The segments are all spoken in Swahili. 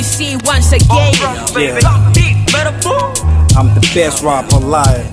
MC once again. I'm the best rapper alive.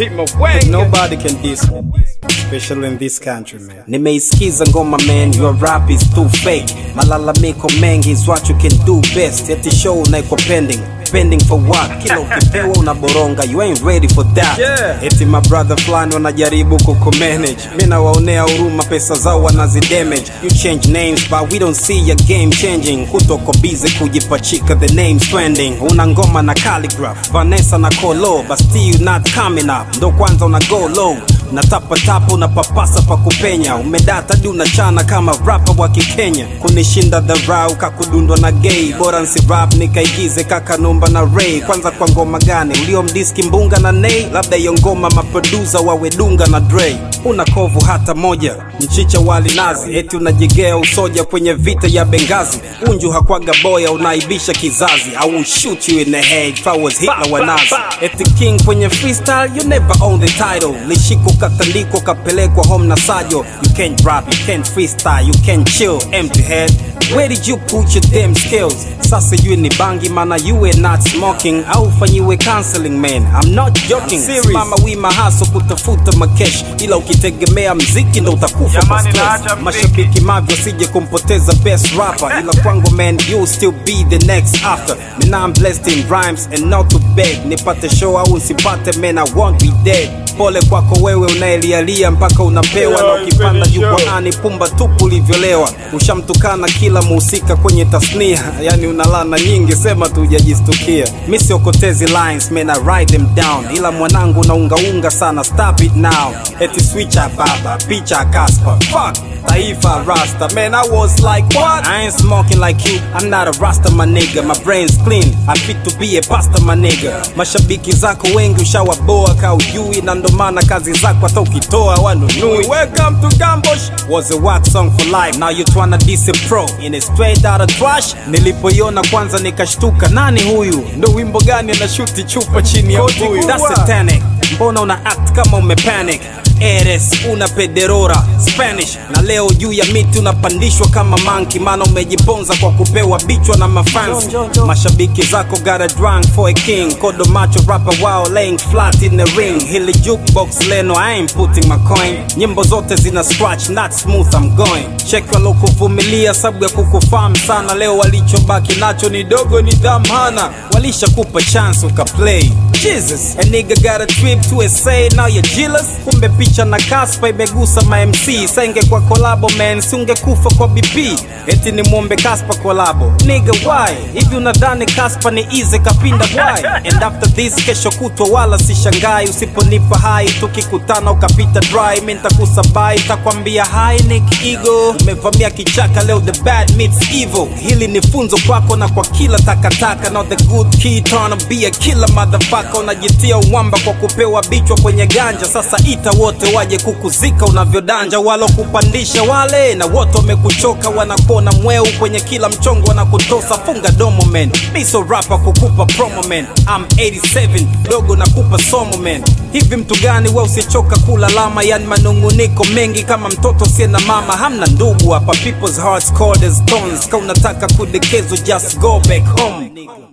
Nobody can diss me. Especially in this country man. Nimeisikiza ngoma man, your rap is too fake. Malalamiko mengi is what you can do best. Eti show unaikwa pending. Pending for what? Kila ukipewa unaboronga, you ain't ready for that. Yeah. Eti my brother fulani wanajaribu kukumanage. Mi nawaonea huruma, pesa zao wanazidamage. You change names but we don't see your game changing. Kutoko busy kujipachika the names trending. Una ngoma na calligraph, Vanessa na Kolo, but still not coming up. Ndo kwanza una go low natapatapa unapapasa pa kupenya umedata di unachana kama rapa wa kikenya kunishinda dharau kakudundwa na gay bora nsi rap nikaigize kakanumba na ray kwanza kwa ngoma gani uliomdiski mbunga na nei labda hiyo ngoma maprodusa wawedunga na dre una kovu hata moja mchicha wali nazi eti unajigea usoja kwenye vita ya bengazi unju hakwaga boya unaibisha kizazi I will shoot you in the head if I was Hitler wa Nazi eti king kwenye freestyle you never own the title lishiko katandiko kapelekwa home na sajo you can't rap you can't freestyle you can't chill empty head where did you put your damn skills sasa you ni bangi mana you were not smoking au fanyiwe counseling man I'm not joking simama wima haso kutafuta makesh ila ukitegemea mziki ndo utakufa kwa Jamani, stress naacha mziki. mashabiki mavyo sije kumpoteza best rapper ila kwangu man you still be the next after me now I'm blessed in rhymes and not to beg nipate show au nsipate man I won't be dead pole kwako wewe unaelialia mpaka unapewa na ukipanda jukwaani pumba tupu ulivyolewa ushamtukana kila muhusika kwenye tasnia yani unalana nyingi sema tu hujajistukia mi siokotezi lines man I write them down ila mwanangu unaungaunga sana stop it now eti switcha baba picha kaspa fuck taifa rasta man I was like what I ain't smoking like you I'm not a rasta my nigga my brain's clean I fit to be a pasta my nigga mashabiki zako wengi ushawaboa ka ujui na ndo maana kazi zako hata ukitoa wanunui welcome to Gambosh was a wax song for life now you tryna diss a pro in a straight out of trash nilipoiona kwanza nikashtuka nani huyu ndo wimbo gani anashuti chupa chini ya Koti mbuyu kubwa. that's satanic mbona una act kama umepanic eres una pederora spanish na leo juu ya miti unapandishwa kama manki maana umejiponza kwa kupewa bichwa na mafansi mashabiki zako got a drunk for a king kodo macho rapper wao laying flat in the ring hili jukebox leno i ain't putting my coin nyimbo zote zina scratch not smooth i'm going check walokuvumilia sababu ya kukufahamu sana leo walichobaki nacho ni dogo ni dhamhana walishakupa chance ukaplay jesus a nigga got a trip to SA now you're jealous kumbe picha na kaspa imegusa ma MC senge kwa kolabo man siungekufa kwa BP eti ni muombe kaspa kolabo nigga why hivi unadhani kaspa ni easy kapinda why and after this kesho kutwa wala sishangai usiponipa hai tukikutana ukapita dry mi ntakusabai takwambia hi nick ego umevamia kichaka leo the bad meets evil hili ni funzo kwako na kwa kila takataka not the good kid trying to be a killer motherfucker unajitia uwamba kwa kupewa bichwa kwenye ganja sasa ita wote waje kukuzika unavyodanja walokupandisha wale na wote wamekuchoka wanakuona mweu kwenye kila mchongo wanakutosa funga domo man miso rapa kukupa promo man I'm 87 dogo nakupa somo man hivi mtu gani we usichoka kula lama yani manunguniko mengi kama mtoto sie na mama hamna ndugu hapa people's hearts cold as stones ka unataka kudekezwa just go back home